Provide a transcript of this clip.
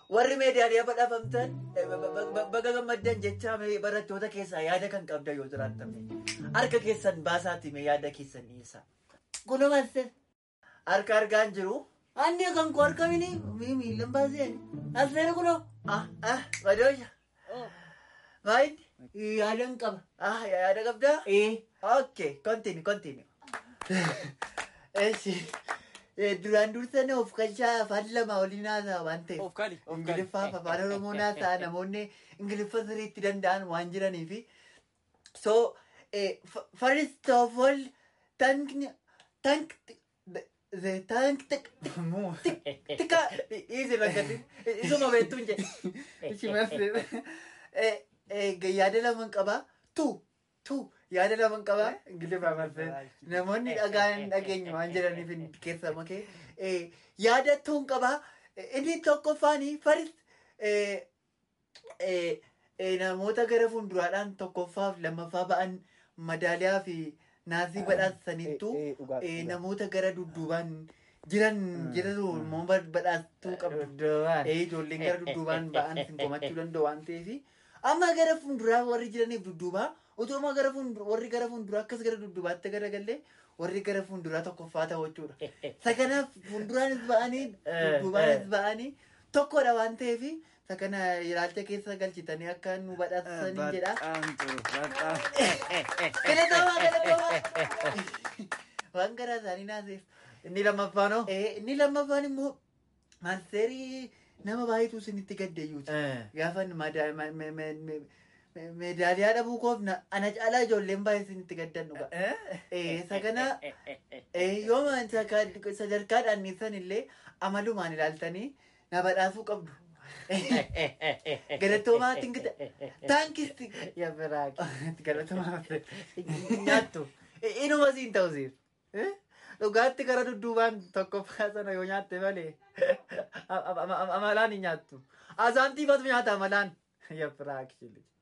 warri meediyaalee badhaafamtan eh, ba- ba- ba- baga gammaddan jecha mee barattoota keessaa yaada kan qabda yoo jiraatame harka keessan baasaati mee yaada keessan dhiyeessaa. Kunumaste harka argaan jiru. Anni kan koo argamini mii miilan baaseen asirra kunoo. Ah ah badoosha. Maayini yaadan qaba. Ah yaada qabdaa? Eh. Okay continue continue. Eshi. Duraan dursanii of kalchaa afaan lama waliin haasa'a waan ta'eef. Of kali, of kali. Ingiliffaa fi afaan Oromoo haasa'a namoonni Ingiliffa sirriitti danda'an waan jiraniifi. So, eh, f- first of all, thank, thank, the, the thank, tick, Muu. tika, easy lakkati, isuma beektuun jedhe. Ishimatti. Eh, eh, yaada laman qaba. Tu, tu, yaada laman qaba. Ingiliffa marsee. Namoonni dhagaan dhageenyu waan jedhaniif keessa makee. Eh, yaada tuun qaba. Eh, Inni tokkoffaani first, eh, eh, eh, namoota gara fuulduraadhaan tokkoffaaf lammaffaa ba'an madaaliyaa fi naasii badhaasaniittu eh, dhugaa- eh, dhugaa. namoota gara dudduubaan jiran jiru immoo badhaastuu qabdu. Dudduubaan. Eh, ijoolleen gara dudduubaan ba'an sin komachuu danda'u waan ta'eef amma gara fuulduraa warri jiraniif dudduubaa utuma gara fuulduraa warri gara fuulduraa akkas gara dudduubaatti garagallee warri gara fuulduraa tokkoffaa ta'u jechuudha. Isa kanaaf fuulduraanis ba'anii dudduubaanis ba'anii tokkodha waan ta'eef isa kana ilaalcha keessa galchitanii akka nu badhaasanii jedha. Galatamaa galatamaa. Waan garaa isaanii naaseef. Inni lammaffaanoo? Inni lammaffaan immoo maanseerii nama baay'eetu isinitti gaddeeyyuuti. Gaafa meedaaliyaa dhabuu koof na- ana caalaa ijoolleen baay'ee isinitti gaddan dhuga. Isa kana yoo sadarkaadhaan nisan illee amalumaan ilaaltanii na badhaasuu qabdu. Galatoomaa tingita. Taankisti. Ya biraaki. Galatoomaa. Nyaattu. Inuma siin ta'u siif. Dhugaatti gara dudduubaan tokkoffaa sana yoo nyaatte malee amalaan hin nyaattu. Asaantiifatu nyaata amalaan. Ya biraaki.